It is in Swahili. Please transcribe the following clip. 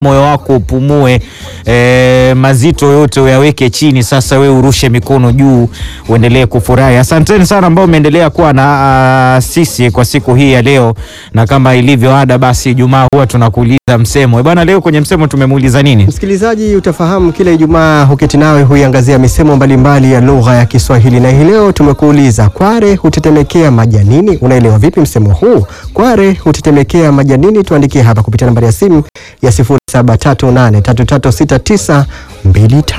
moyo wako upumue, e, mazito yote uyaweke chini. Sasa we urushe mikono juu, uendelee kufurahi. Asanteni sana ambao umeendelea kuwa na a, sisi kwa siku hii ya leo, na kama ilivyo ada, basi Ijumaa huwa tunakuuliza msemo e bwana. Leo kwenye msemo tumemuuliza nini? Msikilizaji, utafahamu kila Ijumaa huketi nawe huiangazia misemo mbalimbali ya lugha ya Kiswahili, na hii leo tumekuuliza kware hutetemekea majanini. Unaelewa vipi msemo huu? Kware hutetemekea majanini. Tuandikie hapa kupitia nambari ya simu ya 0738336925.